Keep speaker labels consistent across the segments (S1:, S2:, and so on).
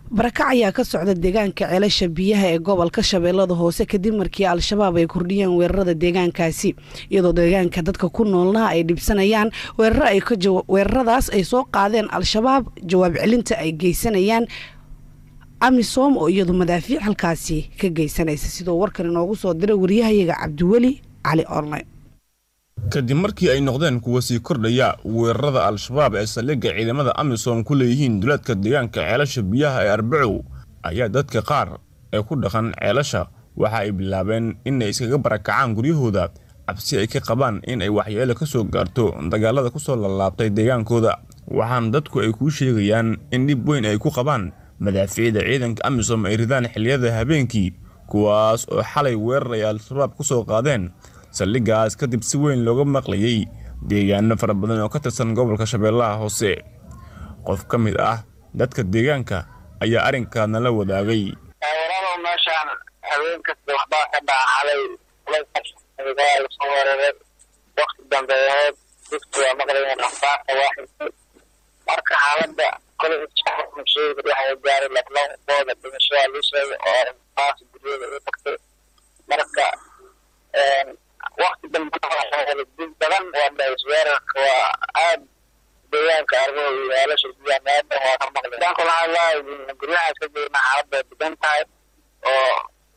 S1: barakac ayaa ka socda deegaanka ceelasha biyaha ee gobolka shabeellada hoose kadib markii al-shabaab ay kordhiyeen weerarada deegaankaasi iyadoo deegaanka dadka ku noolna ay dhibsanayaan weeraradaas ay soo qaadeen al-shabaab jawaab celinta ay geysanayaan amisom oo iyadu madaafiic halkaasi ka geysanaysa sidoo warkan inoogu soo diray waryahayaga cabdiweli cali online
S2: kadib markii ay noqdeen kuwa sii kordhaya weerarada al-shabaab ee saldhigga ciidamada amisom ku leeyihiin duleedka deegaanka ceelasha biyaha ee arbacow ayaa dadka qaar ee ku dhaqan ceelasha waxa ay bilaabeen inay iskaga barakacaan guryahooda cabsi ay ka qabaan in ay waxyeelo ka soo gaarto dagaalada ku soo laalaabtay deegaankooda waxaana dadku ay kuu sheegayaan in dhib weyn ay ku qabaan madaafiicda ciidanka amisom ay ridaan xilliyada habeenkii kuwaas oo xalay weerar ay al-shabaab ku soo qaadeen saldhiggaas kadib si weyn looga maqlayay deegaano fara badan oo ka tirsan gobolka shabeellaha hoose qof ka mid ah dadka deegaanka ayaa arrinkaadna la wadaagay
S3: taageerada meeshaan habeen kasta waxbaa ka dhaaxalay lasoo weeraray wakti dambeeyeed dadku waa maqlayeen akhbaarta waaxidka marka xaaladda kolay sheegi waxay gaaray lablabooda dhimashada loo sheegay oo intaas guryada u tagtay marka wakti dambe dib badan waa dhays weerarka waa aad deegaanka argo iyo weelasha biyaha meedan waa ka maqlay danku waxaa lahay guryahaas ka jirna xaaladda degan tahay oo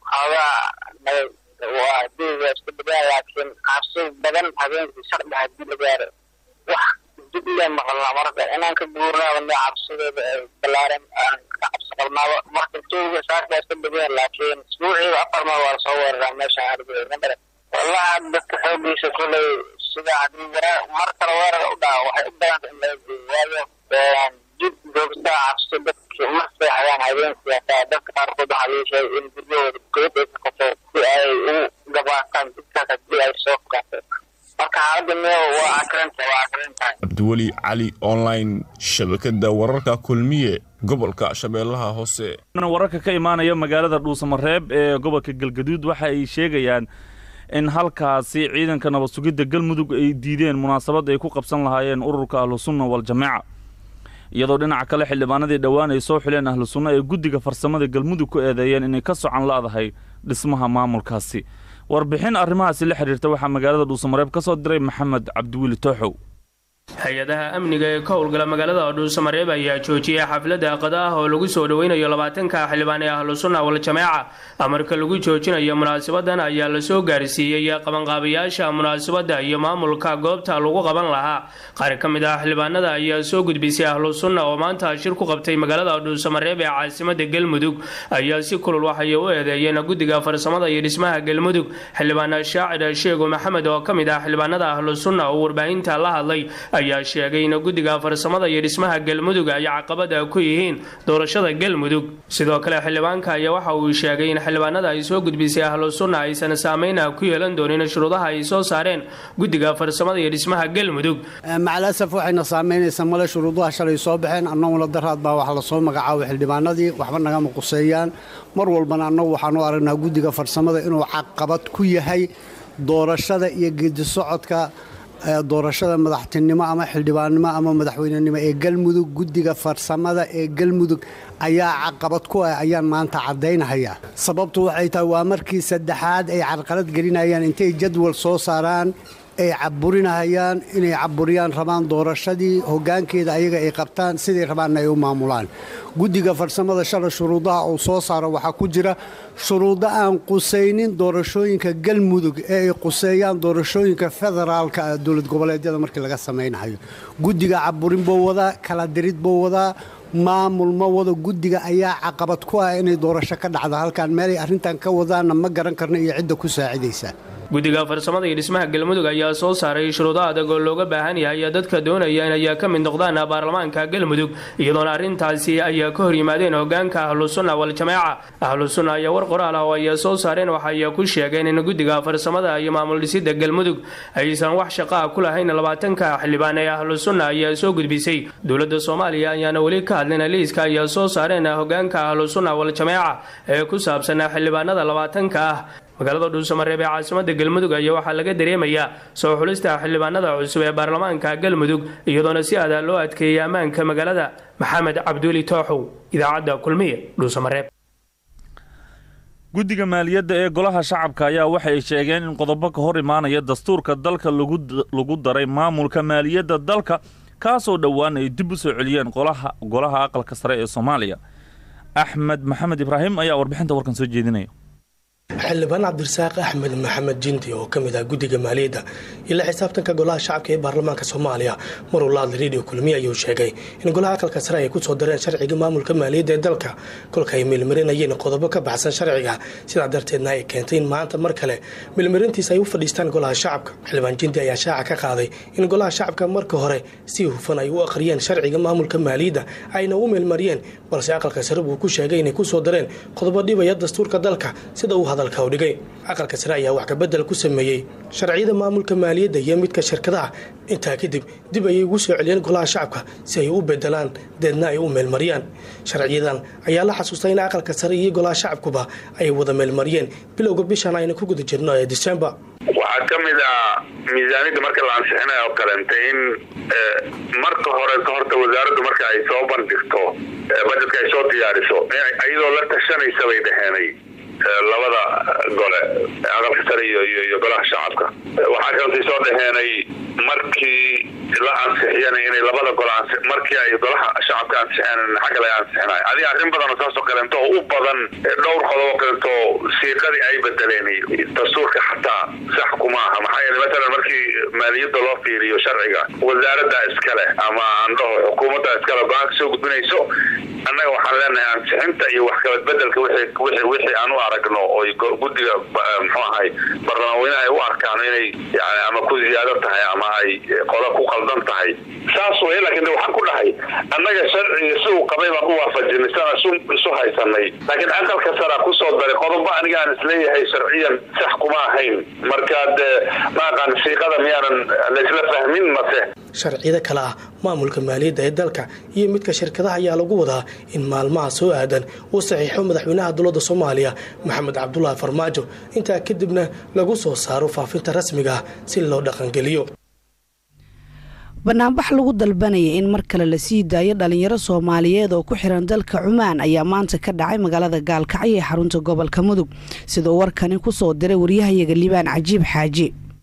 S3: xoogaa waa diiga iska degaan laakiin cabsi badan habeenkii saqdha hadii la gaaro wax dib le maqalnaa marka inaan ka guurnaaba ne cabsideeda ay balaaran aan ka cabsi qabnaaba marka tuuga saasbaa iska degan laakiin isbuuciiba afar mar waa lasoo weeraraa meesha argo wallahi dadka xoogiisa kuley sida hadii waraa mar kale weerar u dhaca waxay u badanta in laga geeyo waayo dib joogtaa cabsi dadki ma seexdaan habeenkii hataa dadka qaarkood waxaa laga sheegay in guryahooda goyad ay ka qabto si ay u gabaataan dibkaas hadii ay soo fukato marka xaaladda meel waa akranta waa akrintahay
S2: cabdiweli cali online shabakada wararka kulmiye gobolka shabeellaha hoose
S4: wararka ka imaanaya magaalada dhuusamareeb ee gobolka galgaduud waxa ay sheegayaan in halkaasi ciidanka nabad sugidda galmudug ay diideen munaasabad ay ku qabsan lahaayeen ururka ahlu sunna waljamaaca iyadoo dhinaca kale xildhibaanadii dhowaan ay soo xuleen ahlu sunna ee guddiga farsamada galmudug ku eedeeyeen inay ka socan la'dahay dhismaha maamulkaasi warbixin arrimahaasi la xidhiirta waxaa magaalada dhuusamareeb ka soo diray maxamed cabdiwiili tooxow
S5: hay-adaha amniga ee ka howlgala magaalada dhuusamareeb ayaa joojiyay xafladda qada ah oo lagu soo dhoweynayo labaatanka xildhibaan ee ahlu sunna waljamaaca amarka lagu joojinayo munaasabadan ayaa lasoo gaarsiiyey qabanqaabayaasha munaasabadda iyo maamulka goobta lagu qaban lahaa qaar ka mid ah xildhibaanada ayaa soo gudbisay ahlu sunna oo maanta shir ku qabtay magaalada dhuusamareeb ee caasimada galmudug ayaa si kulul waxay u eedeeyeen guddiga farsamada iyo dhismaha galmudug xildhibaan shaacir sheego maxamed oo ka mid ah xildhibaanada ahlu sunna oo warbaahinta la hadlay ayaa sheegay in guddiga farsamada iyo dhismaha galmudug ay caqabada ku yihiin doorashada galmudug sidoo kale xildhibaanka ayaa waxa uu sheegay in xildhibaanada ay soo gudbisay ahlu sunna aysan saameyna ku yeelan doonin shuruudaha ay soo saareen guddiga farsamada iyo dhismaha galmudug
S6: macalasaf waxayna saameynaysaa male shuruudaha shalay soo baxeen annaguna daraad baa waxa lasoo magacaabay xildhibaanadii waxba nagama quseeyaan mar walbana annagu waxaanu aragnaa guddiga farsamada inuu caqabad ku yahay doorashada iyo geedisocodka doorashada madaxtinimo ama xildhibaannimo ama madaxweynenimo ee galmudug guddiga farsamada ee galmudug ayaa caqabad ku ah ayaan maanta caddaynhayaa sababtu waxay tahay waa markii saddexaad ay carqalad gelinayaan intay jadwal soo saaraan ay caburinahayaan inay caburiyaan rabaan doorashadii hoggaankeeda ayaga ay qabtaan siday rabaanna ay u maamulaan guddiga farsamada shala shuruudaha uu soo saaro waxaa ku jira shuruudo aan qusaynin doorashooyinka galmudug ee ay quseeyaan doorashooyinka federaalka dowlad goboleedyada markii laga samaynayo guddiga caburin buu wadaa kala dirid buu wadaa maamul ma wado guddiga ayaa caqabad ku ah inay doorasho ka dhacdo halkaan meelay arrintan ka wadaanna ma garan karno iyo cidda ku saacidaysa
S5: guddiga farsamada iyo dhismaha galmudug ayaa soo saaray shuruudo adag oo looga baahan yahay dadka doonaya in ayaa ka mid noqdaan baarlamaanka galmudug iyadoona arrintaasi ayaa ka hor yimaadeen hogaanka ahlu sunna waljamaaca ahlu sunna ayaa war qoraal ah oo ay soo saareen waxay ku sheegeen in guddiga farsamada iyo maamul dhisida galmudug aysan wax shaqo ah ku lahayn labaatanka xildhibaan ee ahlu sunna ayaa soo gudbisay dowladda soomaaliya ayaana weli ka hadlin liiska ayaa soo saareen hogaanka ahlu sunna waljamaaca ee ku saabsan xildhibaanada labaatanka ah magaalada dhuusamareeb ee caasimada galmudug ayaa waxaa laga dareemayaa soo xulista xildhibaanada cusub ee baarlamaanka galmudug iyadoona si adaa loo adkeeyay ammaanka magaalada maxamed cabduuli tooxow idaacadda kulmiye dhuusamareeb
S4: guddiga maaliyadda ee golaha shacabka ayaa waxay sheegeen in qodobo ka hor imaanaya dastuurka dalka lagu daray maamulka maaliyadda dalka kaasoo dhowaan ay dib u soo celiyeen golaha aqalka sare ee soomaaliya axmed maxamed ibraahim ayaa warbixinta warkan soo jeedinaya
S7: xildhibaan cabdirasaaq axmed maxamed jinti oo ka mid ah guddiga maaliyadda ila xisaabtanka golaha shacabka ee baarlamaanka soomaaliya maruu la hadlay radio kulmiye ayuu sheegay in golaha aqalka sare ay ku soo dareen sharciga maamulka maaliyadda ee dalka kolka ay milmarinayeen qodobo ka baxsan sharciga sidaa darteedna ay keentay in maanta mar kale milmarintiisa ay u fadhiistaan golaha shacabka xildhibaan jinti ayaa shaaca ka qaaday in golaha shacabka marka hore si hufan ay u akhriyeen sharciga maamulka maaliyadda ayna u milmariyeen balse aqalka sare buu ku sheegay inay ku soo dareen qodobo dhibaya dastuurka dalka sida uu hadalka u dhigay aqalka sare ayaa wax kabedel ku sameeyey sharciyada maamulka maaliyadda iyo midka shirkadaha intaa kadib dib ayay ugu soo celiyeen golaha shacabka si ay u bedelaan deedna ay u meelmariyaan sharciyadan ayaa la xasuustay in aqalka sare iyo golaha shacabkuba ay wada meelmariyeen bilowga bishan ayna ku guda jirno ee disembar
S8: waxaa ka mid ah miisaaniyadda marka la ansixinayo oo kalenta in marka hore horta wasaaraddu marka ay soo bandhigto bajetka ay soo diyaariso iyadoo la tashanaysa bay dhaheenay labada gole aqalka sare iyo iyo golaha shacabka waxaa kalantay soo dhaheenay markii la ansixiyana inay labada gole markii ay golaha shacabka ansixeen xagga laga ansixinayo adiga arrin badan oo saasoo kaleento oo u badan dhowr qodobo kaleento siiqadii ay bedeleen dastuurka xataa sax kuma aha maxaa yeele masalan markii maaliyadda loo fiiriyo sharciga wasaaradda iskale ama aan dhaho xukuumadda iskale go-aanka soo gudbinayso annaga waxaan leenahay ansixinta iyo wax kabadbedelka wixii aan u aragno oy guddiga muxuu ahay baarlamaanweynaha ay u arkaan inay yani ama ku ziyaado tahay ama ay qola ku qaldan tahay saas wey laakiin de waxaan ku dhahay annaga sharciga si uu qabay baan u waafajinay sana isu haysanay laakiin aqalka saraa kusoo daray qodobo aniga aan isleeyahay sharciyan sax kuma ahayn marka de maaqaan siiqada miyaanan laysla fahmin mase
S7: sharciyada kale ah maamulka maaliyadda ee dalka iyo midka shirkadaha ayaa lagu wadaa in maalmaha soo aadan uu saxiixo madaxweynaha dowladda soomaaliya maxamed cabdulaahi farmaajo intaa kadibna lagu soo saaro faafinta rasmiga ah si loo dhaqangeliyo
S1: banaanbax lagu dalbanaya in mar kale la sii daayo dhalinyaro soomaaliyeed oo ku xiran dalka cumaan ayaa maanta ka dhacay magaalada gaalkacyo ee xarunta gobolka mudug sidoo warkani ku soo diray waryahayaga liibaan cajiib xaaji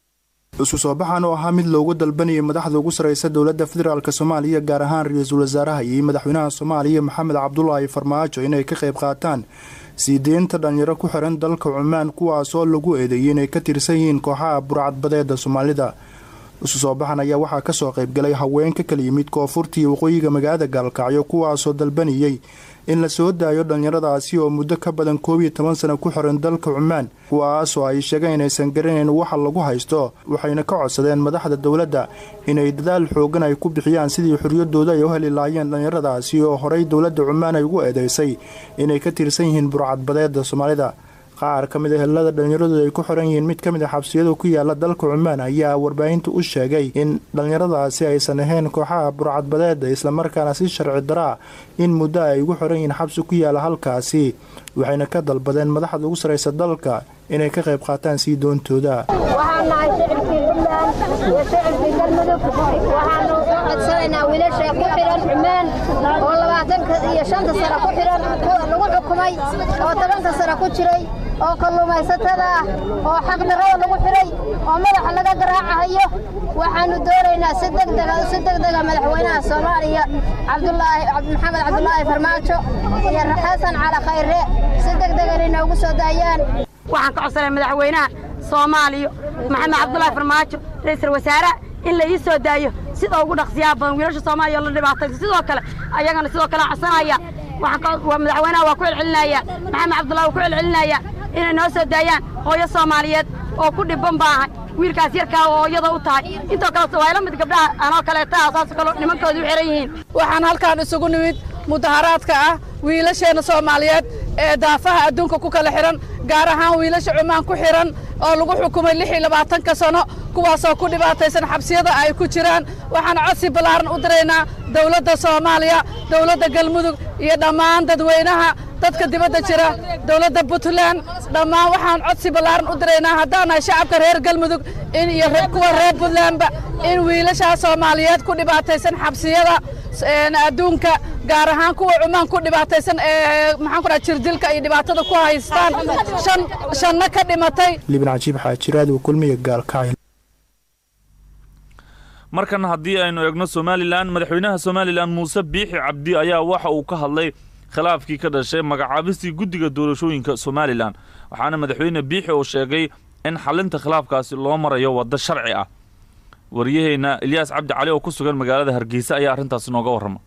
S9: isu soo baxan oo ahaa mid loogu dalbanayay madaxda ugu sarreysa dowladda federaalk soomaaliya gaar ahaan ra-iisul wasaaraha iyo madaxweynaha soomaaliya maxamed cabdulaahi farmaajo inay ka qayb qaataan sii deynta dhalinyaro ku xiran dalka cumaan kuwaasoo lagu eedeeyay inay ka tirsan yihiin kooxaha burcadbadeeda soomaalida isu soo baxan ayaa waxaa kasoo qaybgalay haween ka kala yimid koonfurta iyo waqooyiga magaalada gaalkacyo kuwaasoo dalbanayay in la soo daayo dhallinyaradaasi oo muddo ka badan koob iyo toban sano ku xiran dalka cumaan kuwaasoo ay sheegeen inaysan garanayn waxa lagu haysto waxayna ka codsadeen madaxda dowladda inay dadaal xoogan ay ku bixiyaan sidii xorriyadooda ay u heli lahaayeen dhallinyaradaasi oo horey dowladda cumaan ay ugu eedeysay inay ka tirsan yihiin burcadbadeeda soomaalida qaar ka mid a helada dhallinyaradooda ay ku xiran yihiin mid ka mid a xabsiyada ku yaala dalka cumaan ayaa warbaahinta u sheegay in dhallinyaradaasi aysan ahayn kooxaha burcadbadeeda islamarkaana si sharci daraa in muddo ay ugu xiran yihiin xabsi ku yaala halkaasi waxayna ka dalbadeen madaxda ugu sarreysa dalka inay ka qayb qaataan sii doontooda
S10: waxaan nahay shicibkii puntland iyo shicibkii galmudug waxaanu u codsanaynaa wiilasha ku xihan cumaan oo labaatanka iyo shanta sano ku xihan lagu xukumay oo tobanka sano ku jiray oo kalluumaysatada ah oo xaqdarrada lagu xidhay oo madaxa laga garaacahayo waxaanu doonaynaa si degdega si degdega madaxweynaha soomaaliya cabdulaahi maxamed cabdulaahi farmaajo iyo xasan cali khayre si degdega inay noogu soo daayaan
S11: waxaan ka codsanay madaxweynaha soomaaliya maxamed cabdulaahi farmaajo ra'iisul wasaaraha in la ii soo daayo sida ugu dhaqsiyaha badan wiilasha soomaaliya oo la dhibaataysa sidoo kale ayagana sidoo kale codsanaya madaxweynaha waa ku celcelinaya maxamed cabdullahi waa ku celcelinaya inay noo soo daayaan hooyo soomaaliyeed oo ku dhibban baahay wiilkaas yarkaa oo hooyada u tahay intoo kale waa ila mid gabdhaha anoo kaleeta saasoo kale nimankooda u xiran yihiin
S12: waxaan halkaan isugu nimid mudaharaadka ah wiilasheenna soomaaliyeed ee daafaha adduunka ku kala xihan gaar ahaan wiilasha cumaan ku xihan oo lagu xukumay lix iyo labaatanka sano kuwaasoo ku dhibaataysan xabsiyada ay ku jiraan waxaan codsi ballaaran u diraynaa dawladda soomaaliya dawladda galmudug iyo dhammaan dadweynaha dadka dibadda jira dowladda puntland dhammaan waxaan codsi ballaaran u diraynaa haddaan nahay shacabka reer galmudug in iyo kuwa reer puntlandba in wiilashaa soomaaliyeed ku dhibaataysan xabsiyada adduunka gaar ahaan kuwa cumaan ku dhibaataysan ee maxaan ku dhaha jirdilka iyo dhibaatada ku haystaan shan shanna ka dhimatay
S9: liban cajiib xaajiraad uu kulmiya gaalkacay
S4: markan haddii aynu eegno somalilan madaxweynaha somalilan muuse biixi cabdi ayaa waxa uu ka hadlay khilaafkii ka dhashay magacaabistii guddiga doorashooyinka somalilan waxaana madaxweyne biixi uu sheegay in xalinta khilaafkaasi loo marayo waddo sharci ah wariyaheenna ilyaas cabdi cali oo ku sugan magaalada hargeysa ayaa arrintaasi nooga warrama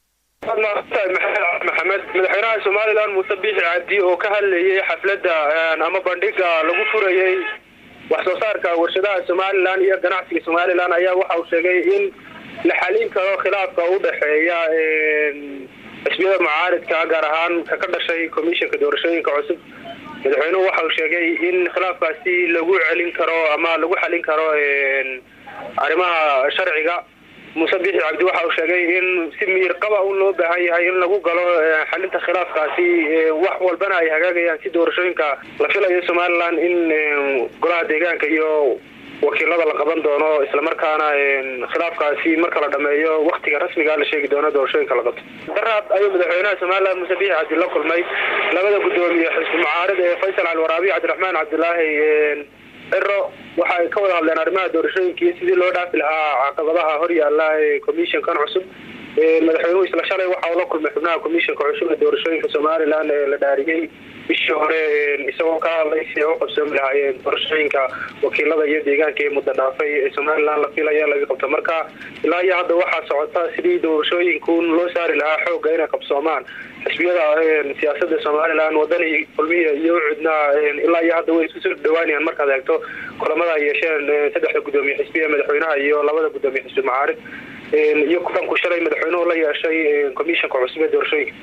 S13: maxamed madaxweynaha somalilan muuse biixi cabdi oo ka hadlayay xafladda ama bandhiga lagu furayey wax soo saarka warshadaha somalilan iyo ganacsiga somalilan ayaa waxa uu sheegay in la xalin karo khilaafka u dhexeeya xisbiyada mucaaridka gaar ahaan ka ka dhashay commissionka doorashooyinka cusub madaxweynuhu waxa uu sheegay in khilaafkaasi lagu celin karo ama lagu xalin karo arrimaha sharciga muuse biixi cabdi waxa uu sheegay in si miir qaba un loo baahan yahay in lagu galo xalinta khilaafkaasi wax walbana ay hagaagayaan si doorashooyinka la filayo somalilan in golaha deegaanka iyo wakiilada la qaban doono islamarkaana khilaafkaasi marka la dhameeyo waktiga rasmiga la sheegi doono doorashooyinka la qabto daraad ayuu madaxweynaha somalilan muuse biixi cabdi la kulmay labada guddoomiye xisbi mucaarid ee faysal alwaraabi cabdiraxmaan cabdilaahi ciro waxa ay ka wada hadleen arrimaha doorashooyinka iyo sidii loo dhaafi lahaa caqabadaha hor yaala ee commissionkan cusub madaxweynuhu isla shalay waxa uu la kulmay xubnaha commissionka cusub ee doorashooyinka somalilan ee la dhaariyey bishii hore isagoo ka hadlay si ay u qabsoomi lahaayeen doorashooyinka wakiilada iyo deegaanka ee muddo dhaafay ee somalilan la filaya laga qabto marka ilaa iyo hadda waxaa socota sidii doorashooyinkun loo saari lahaa xoogga inay qabsoomaan xisbiyada siyaasada somalilan wadani kulmiya iyo cudna ilaa iyo hadda way isku soo dhawaanayaan markaad eegto kulamada ay yeesheen saddexda guddoomiye xisbiya madaxweynaha iyo labada guddoomiye xisbi mucaarid iyo kulanku shalay madaxweynuhu la yeeshay commissionka cusub ee doorashooyinka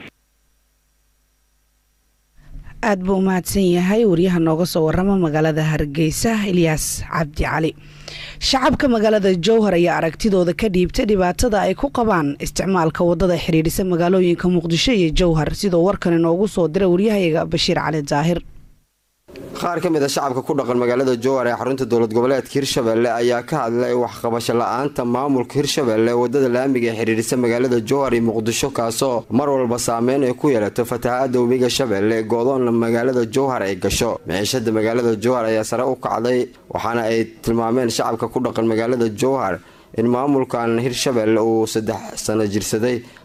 S1: aada buu umahadsan yahay wariyaha nooga soo warama magaalada hargeysa ilyaas cabdi cali shacabka magaalada jowhar ayaa aragtidooda ka dhiibtay dhibaatada ay ku qabaan isticmaalka wadada xidhiidhisa magaalooyinka muqdisho iyo jowhar sidoo warkan inoogu soo diray waryahayaga bashiir cali daahir
S14: qaar ka mid a shacabka ku dhaqan magaalada jowhar ee xarunta dowlad goboleedka hirshabelle ayaa ka hadlay waxqabasho la-aanta maamulka hirshabelle wadada laamiga ee xidhiidhisa magaalada jowhar iyo muqdisho kaasoo mar walba saameyn ay ku yeelato fatahaada webiga shabeelle goodoonna magaalada jowhar ay gasho miciishada magaalada jowhar ayaa sare u kacday waxaana ay tilmaameen shacabka ku dhaqan magaalada jowhar in maamulkan hirshabelle uu saddex sano jirsaday